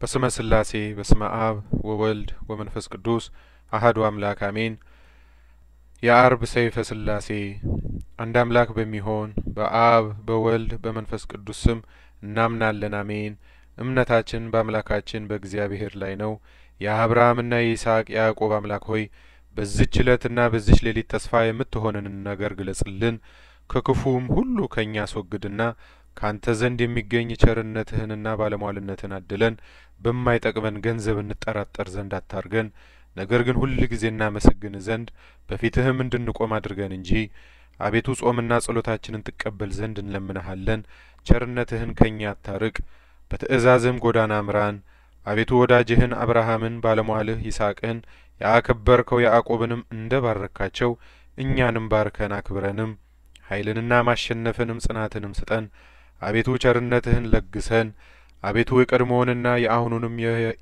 በስመ ስላሴ በስመ አብ ወወልድ ወመንፈስ ቅዱስ አህዱ አምላክ አሜን። የአርብ ሰይፈ ስላሴ አንድ አምላክ በሚሆን በአብ በወልድ በመንፈስ ቅዱስ ስም እናምናለን አሜን። እምነታችን በአምላካችን በእግዚአብሔር ላይ ነው። የአብርሃምና የይስሐቅ የያዕቆብ አምላክ ሆይ በዚች ዕለትና በዚች ሌሊት ተስፋ የምትሆነንን ነገር ግለጽልን። ከክፉም ሁሉ ከእኛ አስወግድና ካንተ ዘንድ የሚገኝ ቸርነትህንና ባለሟልነትን አድለን። በማይጠቅመን ገንዘብ እንጠራጠር ዘንድ አታርገን። ነገር ግን ሁል ጊዜ እናመሰግን ዘንድ በፊትህም እንድንቆም አድርገን እንጂ አቤቱ ጾምና ጸሎታችንን ትቀበል ዘንድ እንለምንሃለን። ቸርነትህን ከእኛ አታርቅ፣ በትእዛዝህም ጎዳና ምራን። አቤቱ ወዳጅህን አብርሃምን ባለሟልህ ይስሐቅን ያከበርከው ያዕቆብንም እንደ ባረካቸው እኛንም ባርከን አክብረንም ኃይልንና ማሸነፍንም ጽናትንም ስጠን። አቤቱ ቸርነትህን ለግሰን። አቤቱ የቀድሞውንና የአሁኑንም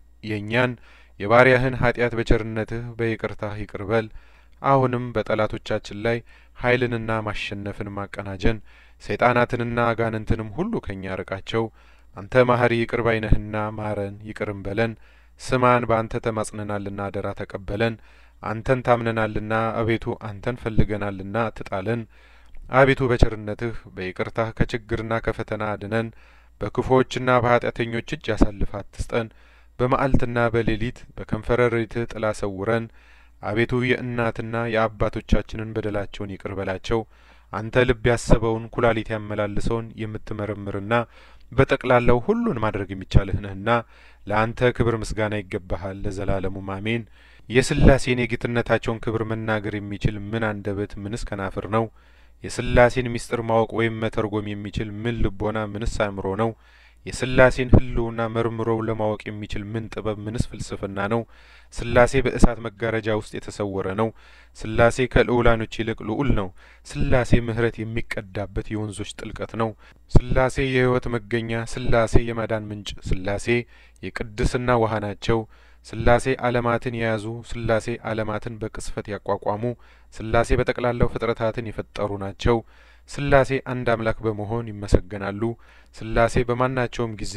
የእኛን የባሪያህን ኃጢአት በቸርነትህ በይቅርታህ ይቅር በል። አሁንም በጠላቶቻችን ላይ ኃይልንና ማሸነፍን ማቀናጀን። ሰይጣናትንና አጋንንትንም ሁሉ ከእኛ ርቃቸው። አንተ ማህሪ ይቅር ባይነህና ማረን ይቅርም በለን። ስማን በአንተ ተማጽነናልና አደራ ተቀበለን። አንተን ታምነናልና አቤቱ አንተን ፈልገናልና አትጣለን። አቤቱ በቸርነትህ በይቅርታህ ከችግርና ከፈተና አድነን። በክፉዎችና በኃጢአተኞች እጅ አሳልፈህ አትስጠን። በመዓልትና በሌሊት በከንፈረ ረድኤትህ ጥላ ሰውረን። አቤቱ የእናትና የአባቶቻችንን በደላቸውን ይቅር በላቸው። አንተ ልብ ያሰበውን ኩላሊት ያመላልሰውን የምትመረምርና በጠቅላላው ሁሉን ማድረግ የሚቻልህ ነህና ለአንተ ክብር ምስጋና ይገባሃል ለዘላለሙም አሜን። የስላሴን የጌትነታቸውን ክብር መናገር የሚችል ምን አንደበት ምንስ ከናፍር ነው? የስላሴን ምስጢር ማወቅ ወይም መተርጎም የሚችል ምን ልቦና ምንስ አእምሮ ነው? የስላሴን ሕልውና መርምሮው ለማወቅ የሚችል ምን ጥበብ ምንስ ፍልስፍና ነው? ስላሴ በእሳት መጋረጃ ውስጥ የተሰወረ ነው። ስላሴ ከልዑላኖች ይልቅ ልዑል ነው። ስላሴ ምሕረት የሚቀዳበት የወንዞች ጥልቀት ነው። ስላሴ የሕይወት መገኛ፣ ስላሴ የማዳን ምንጭ፣ ስላሴ የቅድስና ውሃ ናቸው። ስላሴ ዓለማትን የያዙ፣ ስላሴ ዓለማትን በቅስፈት ያቋቋሙ፣ ስላሴ በጠቅላላው ፍጥረታትን የፈጠሩ ናቸው። ስላሴ አንድ አምላክ በመሆን ይመሰገናሉ። ስላሴ በማናቸውም ጊዜ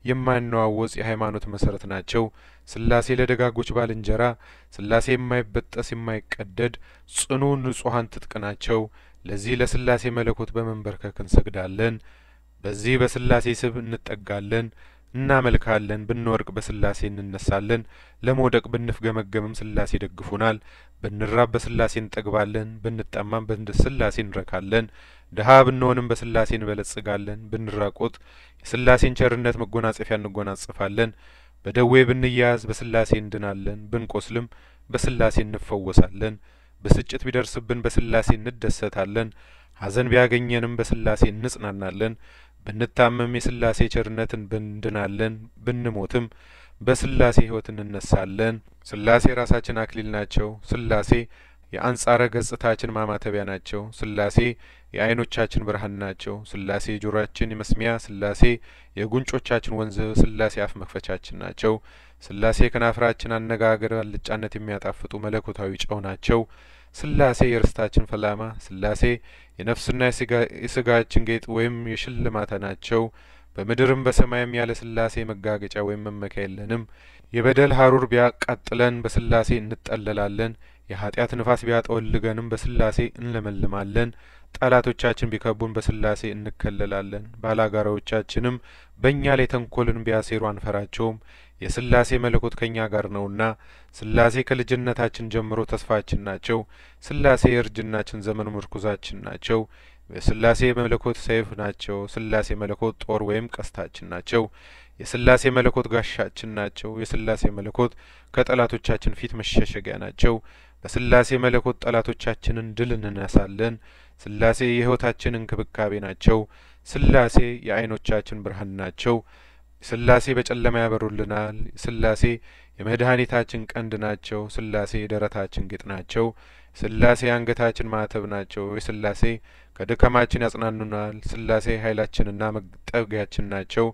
የማይነዋወጽ የሃይማኖት መሰረት ናቸው። ስላሴ ለደጋጎች ባልንጀራ፣ ስላሴ የማይበጠስ የማይቀደድ ጽኑ ንጹሐን ትጥቅ ናቸው። ለዚህ ለስላሴ መለኮት በመንበርከክ እንሰግዳለን። በዚህ በስላሴ ስብ እንጠጋለን እናመልካለን። ብንወድቅ በስላሴ እንነሳለን። ለመውደቅ ብንፍገመገምም ስላሴ ይደግፉናል። ብንራብ በስላሴ እንጠግባለን። ብንጠማም በስላሴ እንረካለን። ድሀ ብንሆንም በስላሴ እንበለጽጋለን። ብንራቆት የስላሴን ቸርነት መጎናጸፊያ እንጎናጽፋለን። በደዌ ብንያያዝ በስላሴ እንድናለን። ብንቆስልም በስላሴ እንፈወሳለን። ብስጭት ቢደርስብን በስላሴ እንደሰታለን። ሐዘን ቢያገኘንም በስላሴ እንጽናናለን። ብንታመም የስላሴ ቸርነትን እንድናለን። ብንሞትም በስላሴ ሕይወት እንነሳለን። ስላሴ ራሳችን አክሊል ናቸው። ስላሴ የአንጻረ ገጽታችን ማማተቢያ ናቸው። ስላሴ የዓይኖቻችን ብርሃን ናቸው። ስላሴ ጆሮአችን መስሚያ፣ ስላሴ የጉንጮቻችን ወንዝ፣ ስላሴ አፍ መክፈቻችን ናቸው። ስላሴ ከናፍራችን አነጋገር አልጫነት የሚያጣፍጡ መለኮታዊ ጨው ናቸው። ስላሴ የርስታችን ፈላማ፣ ስላሴ የነፍስና የስጋችን ጌጥ ወይም የሽልማታ ናቸው። በምድርም በሰማይም ያለ ስላሴ መጋገጫ ወይም መመኪያ የለንም። የበደል ሀሩር ቢያቃጥለን በስላሴ እንጠለላለን። የኃጢአት ንፋስ ቢያጠወልገንም በስላሴ እንለመልማለን። ጠላቶቻችን ቢከቡን በስላሴ እንከለላለን። ባላጋራዎቻችንም በእኛ ላይ ተንኮልን ቢያሴሩ አንፈራቸውም። የስላሴ መለኮት ከእኛ ጋር ነውና ስላሴ ከልጅነታችን ጀምሮ ተስፋችን ናቸው። ስላሴ የእርጅናችን ዘመን ምርኩዛችን ናቸው። የስላሴ መለኮት ሰይፍ ናቸው። ስላሴ መለኮት ጦር ወይም ቀስታችን ናቸው። የስላሴ መለኮት ጋሻችን ናቸው። የስላሴ መለኮት ከጠላቶቻችን ፊት መሸሸጊያ ናቸው። በስላሴ መለኮት ጠላቶቻችንን ድል እንነሳለን። ስላሴ የሕይወታችን እንክብካቤ ናቸው። ስላሴ የዓይኖቻችን ብርሃን ናቸው። ስላሴ በጨለማ ያበሩልናል። ስላሴ የመድኃኒታችን ቀንድ ናቸው። ስላሴ የደረታችን ጌጥ ናቸው። ስላሴ የአንገታችን ማዕተብ ናቸው። የስላሴ ከድካማችን ያጽናኑናል። ስላሴ ኃይላችንና መጠጊያችን ናቸው።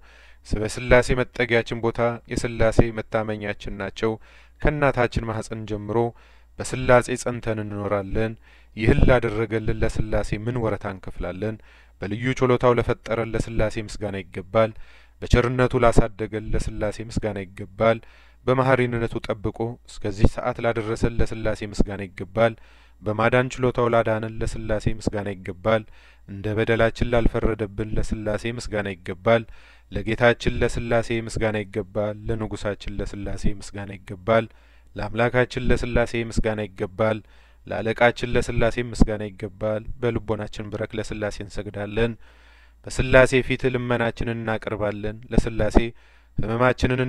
በስላሴ መጠጊያችን ቦታ የስላሴ መታመኛችን ናቸው። ከእናታችን ማህፀን ጀምሮ በስላሴ ጸንተን እንኖራለን። ይህን ላደረገልን ለስላሴ ምን ወረታ እንከፍላለን? በልዩ ችሎታው ለፈጠረን ለስላሴ ምስጋና ይገባል። በቸርነቱ ላሳደገን ለስላሴ ምስጋና ይገባል። በመሀሪነቱ ጠብቆ እስከዚህ ሰዓት ላደረሰን ለስላሴ ምስጋና ይገባል። በማዳን ችሎታው ላዳነን ለስላሴ ምስጋና ይገባል። እንደ በደላችን ላልፈረደብን ለስላሴ ምስጋና ይገባል። ለጌታችን ለስላሴ ምስጋና ይገባል። ለንጉሳችን ለስላሴ ምስጋና ይገባል። ለአምላካችን ለስላሴ ምስጋና ይገባል። ለአለቃችን ለስላሴ ምስጋና ይገባል። በልቦናችን ብረክ ለስላሴ እንሰግዳለን። በስላሴ ፊት ልመናችንን እናቀርባለን። ለስላሴ ሕመማችንን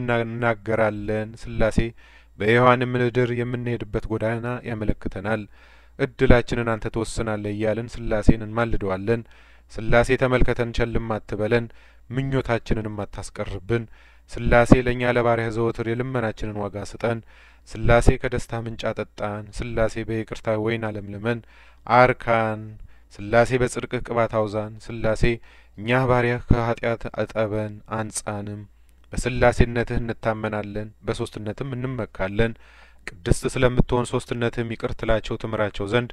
እናገራለን። ስላሴ በሔዋን ምድር የምንሄድበት ጎዳና ያመለክተናል። እድላችንን አንተ ትወስናለህ እያልን ስላሴን እንማልደዋለን። ስላሴ ተመልከተን ቸልም አትበለን፣ ምኞታችንንም አታስቀርብን። ስላሴ ለእኛ ለባሪያህ ዘወትር የልመናችንን ዋጋ ስጠን። ስላሴ ከደስታ ምንጭ አጠጣን። ስላሴ በይቅርታ ወይን አለምልመን አርካን። ስላሴ በጽድቅህ ቅባት አውዛን። ስላሴ እኛ ባሪያህ ከኃጢአት አጠበን አንጻንም። በስላሴነትህ እንታመናለን፣ በሶስትነትም እንመካለን። ቅድስት ስለምትሆን ሶስትነትህም ይቅር ትላቸው ትምራቸው ዘንድ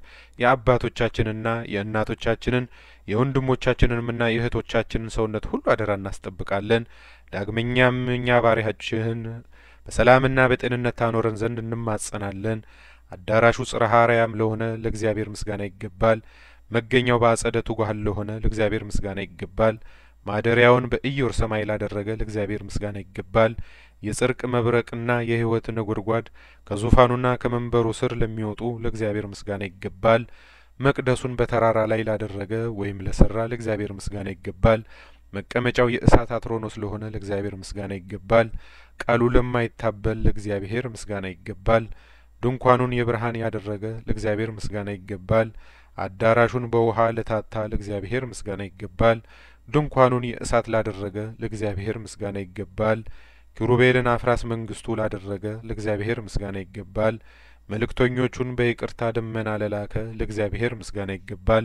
የአባቶቻችንና የእናቶቻችንን የወንድሞቻችንንምና የእህቶቻችንን ሰውነት ሁሉ አደራ እናስጠብቃለን። ዳግመኛም እኛ ባሪያችህን በሰላምና በጤንነት ታኖረን ዘንድ እንማጸናለን። አዳራሹ ጽርሐ አርያም ለሆነ ለእግዚአብሔር ምስጋና ይገባል። መገኛው በአጸደ ትጉሃን ለሆነ ለእግዚአብሔር ምስጋና ይገባል። ማደሪያውን በኢዮር ሰማይ ላደረገ ለእግዚአብሔር ምስጋና ይገባል። የጽርቅ መብረቅና የሕይወት ነጐድጓድ ከዙፋኑና ከመንበሩ ስር ለሚወጡ ለእግዚአብሔር ምስጋና ይገባል። መቅደሱን በተራራ ላይ ላደረገ ወይም ለሰራ ለእግዚአብሔር ምስጋና ይገባል። መቀመጫው የእሳት አትሮኖስ ለሆነ ለእግዚአብሔር ምስጋና ይገባል። ቃሉ ለማይታበል ለእግዚአብሔር ምስጋና ይገባል። ድንኳኑን የብርሃን ያደረገ ለእግዚአብሔር ምስጋና ይገባል። አዳራሹን በውሃ ለታታ ለእግዚአብሔር ምስጋና ይገባል። ድንኳኑን የእሳት ላደረገ ለእግዚአብሔር ምስጋና ይገባል። ኪሩቤልን አፍራስ መንግስቱ ላደረገ ለእግዚአብሔር ምስጋና ይገባል። መልእክተኞቹን በይቅርታ ደመና ለላከ ለእግዚአብሔር ምስጋና ይገባል።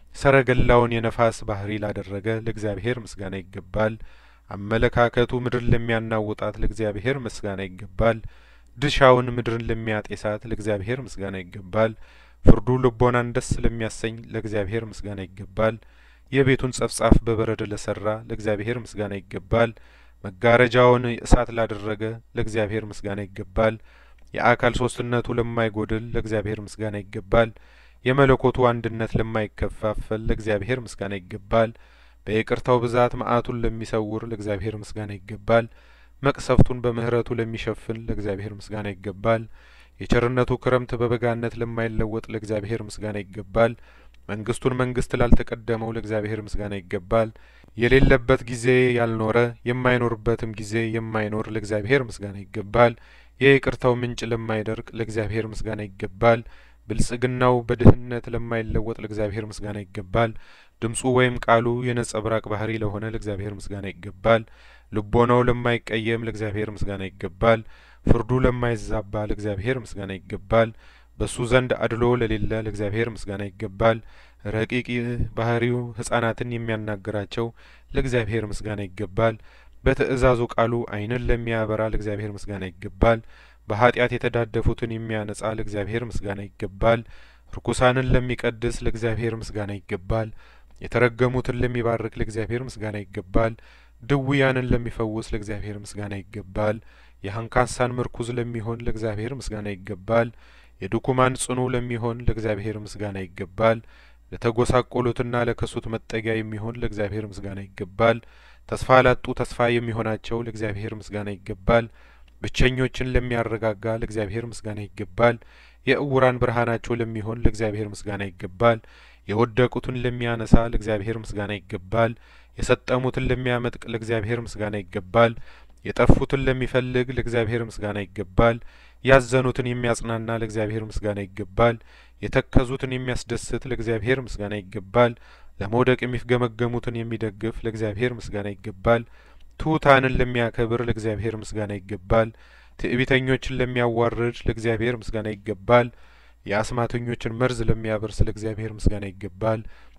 ሰረገላውን የነፋስ ባህሪ ላደረገ ለእግዚአብሔር ምስጋና ይገባል። አመለካከቱ ምድርን ለሚያናውጣት ለእግዚአብሔር ምስጋና ይገባል። ድሻውን ምድርን ለሚያጤሳት ለእግዚአብሔር ምስጋና ይገባል። ፍርዱ ልቦናን ደስ ለሚያሰኝ ለእግዚአብሔር ምስጋና ይገባል። የቤቱን ጸፍጻፍ በበረድ ለሰራ ለእግዚአብሔር ምስጋና ይገባል። መጋረጃውን እሳት ላደረገ ለእግዚአብሔር ምስጋና ይገባል። የአካል ሶስትነቱ ለማይጐድል ለእግዚአብሔር ምስጋና ይገባል። የመለኮቱ አንድነት ለማይከፋፈል ለእግዚአብሔር ምስጋና ይገባል። በይቅርታው ብዛት መዓቱን ለሚሰውር ለእግዚአብሔር ምስጋና ይገባል። መቅሰፍቱን በምሕረቱ ለሚሸፍን ለእግዚአብሔር ምስጋና ይገባል። የቸርነቱ ክረምት በበጋነት ለማይለወጥ ለእግዚአብሔር ምስጋና ይገባል። መንግስቱን መንግስት ላልተቀደመው ለእግዚአብሔር ምስጋና ይገባል። የሌለበት ጊዜ ያልኖረ የማይኖርበትም ጊዜ የማይኖር ለእግዚአብሔር ምስጋና ይገባል። የይቅርታው ምንጭ ለማይደርቅ ለእግዚአብሔር ምስጋና ይገባል። ብልጽግናው በድህነት ለማይለወጥ ለእግዚአብሔር ምስጋና ይገባል። ድምፁ ወይም ቃሉ የነጸብራቅ ባህሪ ለሆነ ለእግዚአብሔር ምስጋና ይገባል። ልቦናው ለማይቀየም ለእግዚአብሔር ምስጋና ይገባል። ፍርዱ ለማይዛባ ለእግዚአብሔር ምስጋና ይገባል። በሱ ዘንድ አድሎ ለሌለ ለእግዚአብሔር ምስጋና ይገባል። ረቂቅ ባህሪው ሕፃናትን የሚያናግራቸው ለእግዚአብሔር ምስጋና ይገባል። በትእዛዙ ቃሉ ዓይንን ለሚያበራ ለእግዚአብሔር ምስጋና ይገባል። በኃጢአት የተዳደፉትን የሚያነጻ ለእግዚአብሔር ምስጋና ይገባል። ርኩሳንን ለሚቀድስ ለእግዚአብሔር ምስጋና ይገባል። የተረገሙትን ለሚባርክ ለእግዚአብሔር ምስጋና ይገባል። ድውያንን ለሚፈውስ ለእግዚአብሔር ምስጋና ይገባል። የአንካሳን ምርኩዝ ለሚሆን ለእግዚአብሔር ምስጋና ይገባል። የድኩማን ጽኑ ለሚሆን ለእግዚአብሔር ምስጋና ይገባል። ለተጐሳቆሉትና ለከሱት መጠጊያ የሚሆን ለእግዚአብሔር ምስጋና ይገባል። ተስፋ ላጡ ተስፋ የሚሆናቸው ለእግዚአብሔር ምስጋና ይገባል። ብቸኞችን ለሚያረጋጋ ለእግዚአብሔር ምስጋና ይገባል። የእውራን ብርሃናቸው ለሚሆን ለእግዚአብሔር ምስጋና ይገባል። የወደቁትን ለሚያነሳ ለእግዚአብሔር ምስጋና ይገባል። የሰጠሙትን ለሚያመጥቅ ለእግዚአብሔር ምስጋና ይገባል። የጠፉትን ለሚፈልግ ለእግዚአብሔር ምስጋና ይገባል። ያዘኑትን የሚያጽናና ለእግዚአብሔር ምስጋና ይገባል። የተከዙትን የሚያስደስት ለእግዚአብሔር ምስጋና ይገባል። ለመውደቅ የሚፍገመገሙትን የሚደግፍ ለእግዚአብሔር ምስጋና ይገባል። ትሑታንን ለሚያከብር ለእግዚአብሔር ምስጋና ይገባል። ትዕቢተኞችን ለሚያዋርድ ለእግዚአብሔር ምስጋና ይገባል። የአስማተኞችን መርዝ ለሚያበርስ ለእግዚአብሔር ምስጋና ይገባል።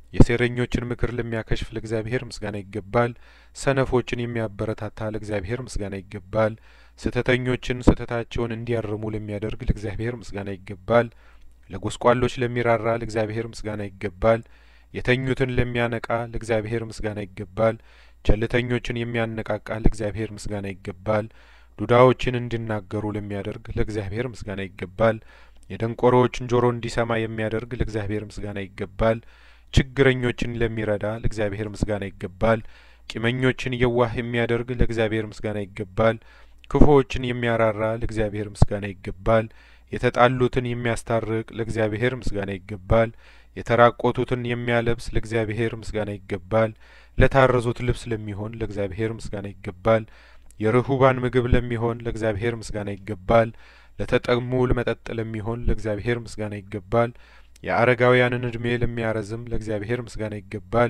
የሴረኞችን ምክር ለሚያከሽፍ ለእግዚአብሔር ምስጋና ይገባል። ሰነፎችን የሚያበረታታ ለእግዚአብሔር ምስጋና ይገባል። ስህተተኞችን ስህተታቸውን እንዲያርሙ ለሚያደርግ ለእግዚአብሔር ምስጋና ይገባል። ለጐስቋሎች ለሚራራ ለእግዚአብሔር ምስጋና ይገባል። የተኙትን ለሚያነቃ ለእግዚአብሔር ምስጋና ይገባል። ቸልተኞችን የሚያነቃቃ ለእግዚአብሔር ምስጋና ይገባል። ዱዳዎችን እንዲናገሩ ለሚያደርግ ለእግዚአብሔር ምስጋና ይገባል። የደንቆሮዎችን ጆሮ እንዲሰማ የሚያደርግ ለእግዚአብሔር ምስጋና ይገባል። ችግረኞችን ለሚረዳ ለእግዚአብሔር ምስጋና ይገባል። ቂመኞችን የዋህ የሚያደርግ ለእግዚአብሔር ምስጋና ይገባል። ክፉዎችን የሚያራራ ለእግዚአብሔር ምስጋና ይገባል። የተጣሉትን የሚያስታርቅ ለእግዚአብሔር ምስጋና ይገባል። የተራቆቱትን የሚያለብስ ለእግዚአብሔር ምስጋና ይገባል። ለታረዙት ልብስ ለሚሆን ለእግዚአብሔር ምስጋና ይገባል። የርሁባን ምግብ ለሚሆን ለእግዚአብሔር ምስጋና ይገባል። ለተጠሙ መጠጥ ለሚሆን ለእግዚአብሔር ምስጋና ይገባል። የአረጋውያንን እድሜ ለሚያረዝም ለእግዚአብሔር ምስጋና ይገባል።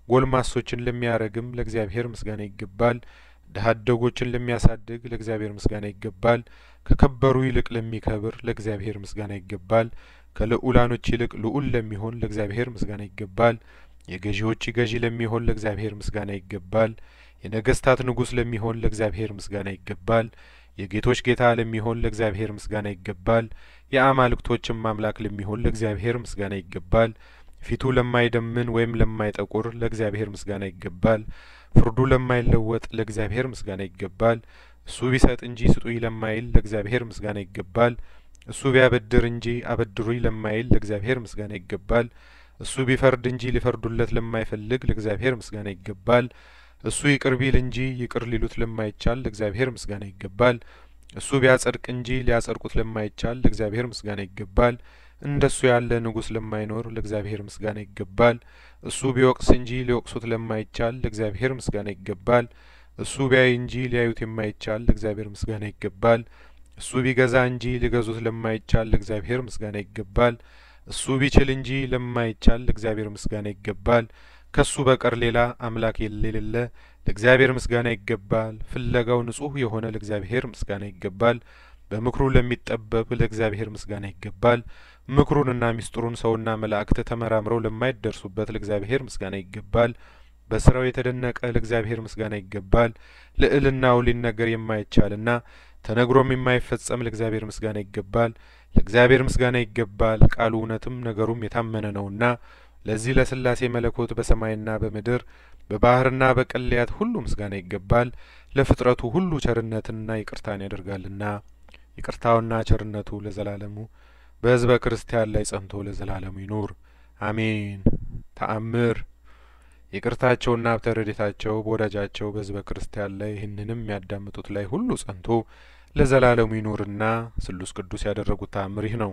ጎልማሶችን ለሚያረግም ለእግዚአብሔር ምስጋና ይገባል። ድሀ አደጎችን ለሚያሳድግ ለእግዚአብሔር ምስጋና ይገባል። ከከበሩ ይልቅ ለሚከብር ለእግዚአብሔር ምስጋና ይገባል። ከልዑላኖች ይልቅ ልዑል ለሚሆን ለእግዚአብሔር ምስጋና ይገባል። የገዢዎች ገዢ ለሚሆን ለእግዚአብሔር ምስጋና ይገባል። የነገስታት ንጉሥ ለሚሆን ለእግዚአብሔር ምስጋና ይገባል። የጌቶች ጌታ ለሚሆን ለእግዚአብሔር ምስጋና ይገባል። የአማልክቶችም አምላክ ለሚሆን ለእግዚአብሔር ምስጋና ይገባል። ፊቱ ለማይደምን ወይም ለማይጠቁር ለእግዚአብሔር ምስጋና ይገባል። ፍርዱ ለማይለወጥ ለእግዚአብሔር ምስጋና ይገባል። እሱ ቢሰጥ እንጂ ስጡኝ ለማይል ለእግዚአብሔር ምስጋና ይገባል። እሱ ቢያበድር እንጂ አበድሩኝ ለማይል ለእግዚአብሔር ምስጋና ይገባል። እሱ ቢፈርድ እንጂ ሊፈርዱለት ለማይፈልግ ለእግዚአብሔር ምስጋና ይገባል። እሱ ይቅር ቢል እንጂ ይቅር ሊሉት ለማይቻል ለእግዚአብሔር ምስጋና ይገባል። እሱ ቢያጸድቅ እንጂ ሊያጸድቁት ለማይቻል ለእግዚአብሔር ምስጋና ይገባል። እንደሱ ያለ ንጉሥ ለማይኖር ለእግዚአብሔር ምስጋና ይገባል። እሱ ቢወቅስ እንጂ ሊወቅሱት ለማይቻል ለእግዚአብሔር ምስጋና ይገባል። እሱ ቢያይ እንጂ ሊያዩት የማይቻል ለእግዚአብሔር ምስጋና ይገባል። እሱ ቢገዛ እንጂ ሊገዙት ለማይቻል ለእግዚአብሔር ምስጋና ይገባል። እሱ ቢችል እንጂ ለማይቻል ለእግዚአብሔር ምስጋና ይገባል። ከሱ በቀር ሌላ አምላክ የሌለ ለእግዚአብሔር ምስጋና ይገባል። ፍለጋው ንጹሕ የሆነ ለእግዚአብሔር ምስጋና ይገባል። በምክሩ ለሚጠበብ ለእግዚአብሔር ምስጋና ይገባል። ምክሩንና ሚስጥሩን ሰውና መላእክት ተመራምረው ለማይደርሱበት ለእግዚአብሔር ምስጋና ይገባል። በስራው የተደነቀ ለእግዚአብሔር ምስጋና ይገባል። ልዕልናው ሊነገር የማይቻልና ተነግሮም የማይፈጸም ለእግዚአብሔር ምስጋና ይገባል። ለእግዚአብሔር ምስጋና ይገባል። ቃሉ እውነትም ነገሩም የታመነ ነውና ለዚህ ለስላሴ መለኮት በሰማይና በምድር በባህርና በቀለያት ሁሉ ምስጋና ይገባል። ለፍጥረቱ ሁሉ ቸርነትንና ይቅርታን ያደርጋልና ይቅርታውና ቸርነቱ ለዘላለሙ በሕዝበ ክርስቲያን ላይ ጸንቶ ለዘላለሙ ይኑር አሜን። ተአምር ይቅርታቸውና ሀብተ ረድኤታቸው በወዳጃቸው በሕዝበ ክርስቲያን ላይ ይህንንም የሚያዳምጡት ላይ ሁሉ ጸንቶ ለዘላለሙ ይኑርና ስሉስ ቅዱስ ያደረጉት ተአምር ይህ ነው።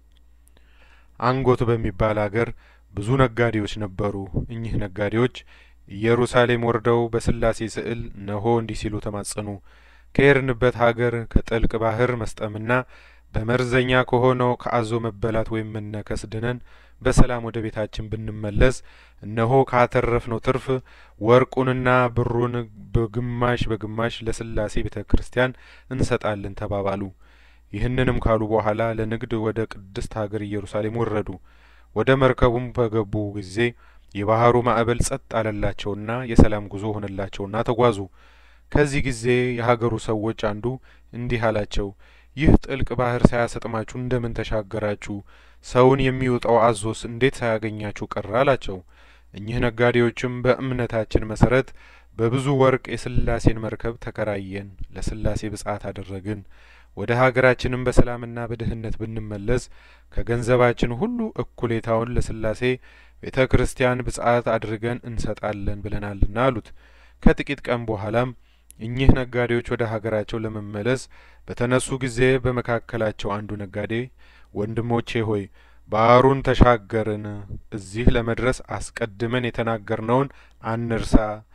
አንጎት በሚባል አገር ብዙ ነጋዴዎች ነበሩ። እኚህ ነጋዴዎች ኢየሩሳሌም ወርደው በስላሴ ስዕል ነሆ እንዲህ ሲሉ ተማጸኑ። ከሄድንበት ሀገር ከጥልቅ ባህር መስጠምና በመርዘኛ ከሆነው ከአዞ መበላት ወይም መነከስ ድነን በሰላም ወደ ቤታችን ብንመለስ እነሆ ካተረፍነው ትርፍ ወርቁንና ብሩን በግማሽ በግማሽ ለስላሴ ቤተ ክርስቲያን እንሰጣለን ተባባሉ። ይህንንም ካሉ በኋላ ለንግድ ወደ ቅድስት ሀገር ኢየሩሳሌም ወረዱ። ወደ መርከቡም በገቡ ጊዜ የባህሩ ማዕበል ጸጥ አለላቸውና የሰላም ጉዞ ሆነላቸውና ተጓዙ። ከዚህ ጊዜ የሀገሩ ሰዎች አንዱ እንዲህ አላቸው፣ ይህ ጥልቅ ባህር ሳያሰጥማችሁ እንደምን ተሻገራችሁ? ሰውን የሚውጠው አዞስ እንዴት ሳያገኛችሁ ቀረ? አላቸው። እኚህ ነጋዴዎችም በእምነታችን መሰረት በብዙ ወርቅ የስላሴን መርከብ ተከራየን፣ ለስላሴ ብጽዓት አደረግን። ወደ ሀገራችንም በሰላምና በድህነት ብንመለስ ከገንዘባችን ሁሉ እኩሌታውን ለስላሴ ቤተ ክርስቲያን ብጽዓት አድርገን እንሰጣለን ብለናልና አሉት። ከጥቂት ቀን በኋላም እኚህ ነጋዴዎች ወደ ሀገራቸው ለመመለስ በተነሱ ጊዜ በመካከላቸው አንዱ ነጋዴ ወንድሞቼ ሆይ ባህሩን ተሻገርን፣ እዚህ ለመድረስ አስቀድመን የተናገርነውን አንርሳ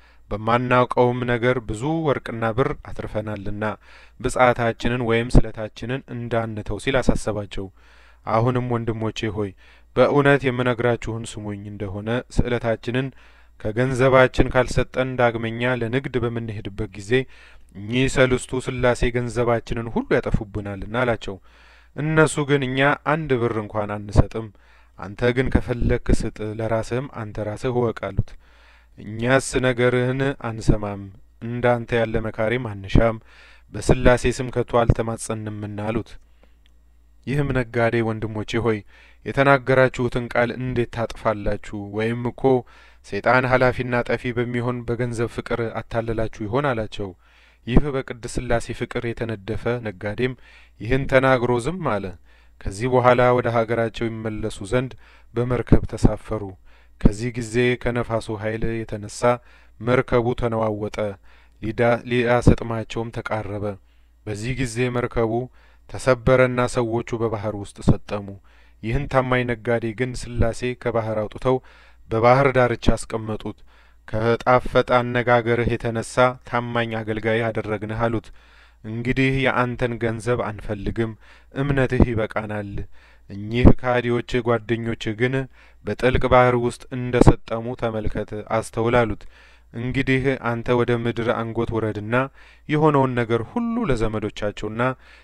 በማናውቀውም ነገር ብዙ ወርቅና ብር አትርፈናልና ብጽዓታችንን ወይም ስለታችንን እንዳንተው ሲል አሳሰባቸው። አሁንም ወንድሞቼ ሆይ በእውነት የምነግራችሁን ስሙኝ እንደሆነ ስእለታችንን ከገንዘባችን ካልሰጠን ዳግመኛ ለንግድ በምንሄድበት ጊዜ እኚህ ሰልስቱ ስላሴ ገንዘባችንን ሁሉ ያጠፉብናልና አላቸው። እነሱ ግን እኛ አንድ ብር እንኳን አንሰጥም፣ አንተ ግን ከፈለክ ስጥ፣ ለራስህም አንተ ራስህ እወቅ አሉት። እኛስ ነገርህን አንሰማም፣ እንዳንተ ያለ መካሪም አንሻም፣ በስላሴ ስም ከቶ አልተማጸንምና አሉት። ይህም ነጋዴ ወንድሞቼ ሆይ የተናገራችሁትን ቃል እንዴት ታጥፋላችሁ? ወይም እኮ ሰይጣን ኃላፊና ጠፊ በሚሆን በገንዘብ ፍቅር አታለላችሁ ይሆን አላቸው። ይህ በቅድስት ሥላሴ ፍቅር የተነደፈ ነጋዴም ይህን ተናግሮ ዝም አለ። ከዚህ በኋላ ወደ ሀገራቸው ይመለሱ ዘንድ በመርከብ ተሳፈሩ። ከዚህ ጊዜ ከነፋሱ ኃይል የተነሳ መርከቡ ተነዋወጠ፣ ሊያሰጥማቸውም ተቃረበ። በዚህ ጊዜ መርከቡ ተሰበረና ሰዎቹ በባህር ውስጥ ሰጠሙ። ይህን ታማኝ ነጋዴ ግን ሥላሴ ከባህር አውጥተው በባህር ዳርቻ አስቀመጡት። ከጣፈጠ አነጋገርህ የተነሳ ታማኝ አገልጋይ አደረግንህ አሉት። እንግዲህ የአንተን ገንዘብ አንፈልግም፣ እምነትህ ይበቃናል። እኚህ ከሃዲዎች ጓደኞችህ ግን በጥልቅ ባህር ውስጥ እንደ ሰጠሙ ተመልከት፣ አስተውል አሉት። እንግዲህ አንተ ወደ ምድር አንጎት ውረድና የሆነውን ነገር ሁሉ ለዘመዶቻቸውና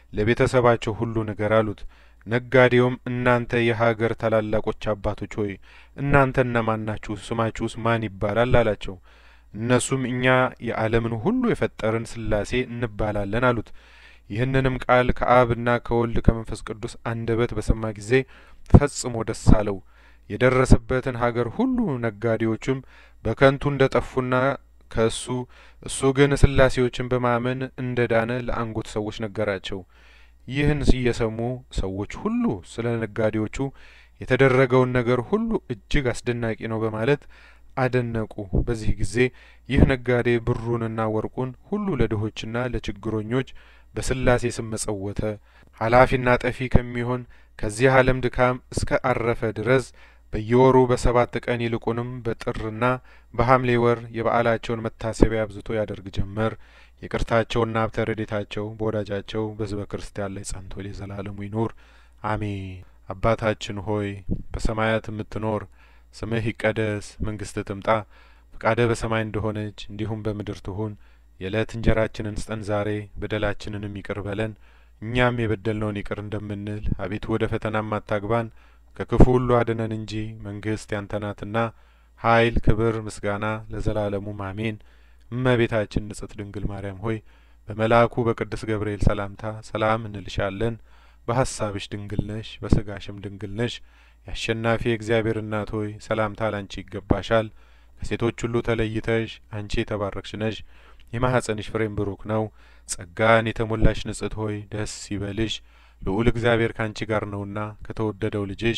ለቤተሰባቸው ሁሉ ንገር አሉት። ነጋዴውም እናንተ የሀገር ታላላቆች አባቶች ሆይ እናንተ እነማን ናችሁ? ስማችሁስ ማን ይባላል? አላቸው። እነሱም እኛ የዓለምን ሁሉ የፈጠርን ሥላሴ እንባላለን አሉት። ይህንንም ቃል ከአብና ከወልድ ከመንፈስ ቅዱስ አንደበት በሰማ ጊዜ ፈጽሞ ደስ አለው። የደረሰበትን ሀገር ሁሉ ነጋዴዎቹም በከንቱ እንደ ጠፉና ከእሱ እሱ ግን ሥላሴዎችን በማመን እንደ ዳነ ለአንጎት ሰዎች ነገራቸው። ይህን እየሰሙ ሰዎች ሁሉ ስለ ነጋዴዎቹ የተደረገውን ነገር ሁሉ እጅግ አስደናቂ ነው በማለት አደነቁ። በዚህ ጊዜ ይህ ነጋዴ ብሩንና ወርቁን ሁሉ ለድሆችና ለችግረኞች በሥላሴ ስም መጸወተ። ኃላፊና ጠፊ ከሚሆን ከዚህ ዓለም ድካም እስከ አረፈ ድረስ በየወሩ በሰባት ቀን ይልቁንም በጥርና በሐምሌ ወር የበዓላቸውን መታሰቢያ አብዝቶ ያደርግ ጀመር። ይቅርታቸውና ሀብተ ረድኤታቸው በወዳጃቸው በሕዝበ ክርስቲያን ላይ ጸንቶ ለዘላለሙ ይኑር አሜን። አባታችን ሆይ በሰማያት የምትኖር ስምህ ይቀደስ፣ መንግስትህ ትምጣ፣ ፈቃድህ በሰማይ እንደሆነች እንዲሁም በምድር ትሁን። የዕለት እንጀራችንን ስጠን ዛሬ፣ በደላችንንም ይቅር በለን እኛም የበደልነውን ይቅር እንደምንል፣ አቤቱ ወደ ፈተናም አታግባን ከክፉ ሁሉ አድነን እንጂ መንግስት ያንተ ናትና ኃይል፣ ክብር፣ ምስጋና ለዘላለሙም አሜን። እመቤታችን ንጽሕት ድንግል ማርያም ሆይ በመልአኩ በቅዱስ ገብርኤል ሰላምታ ሰላም እንልሻለን። በሀሳብሽ ድንግል ነሽ፣ በስጋሽም ድንግል ነሽ። የአሸናፊ የእግዚአብሔር እናት ሆይ ሰላምታ ላንቺ ይገባሻል። ከሴቶች ሁሉ ተለይተሽ አንቺ የተባረክሽ ነሽ፣ የማኅፀንሽ ፍሬም ብሩክ ነው። ጸጋን የተሞላሽ ንጽሕት ሆይ ደስ ይበልሽ፣ ልዑል እግዚአብሔር ካንቺ ጋር ነውና ከተወደደው ልጅሽ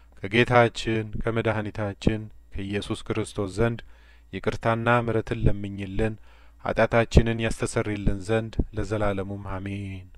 ከጌታችን ከመድኃኒታችን ከኢየሱስ ክርስቶስ ዘንድ ይቅርታና ምሕረትን ለምኝልን ኃጢአታችንን ያስተሰርይልን ዘንድ ለዘላለሙም አሜን።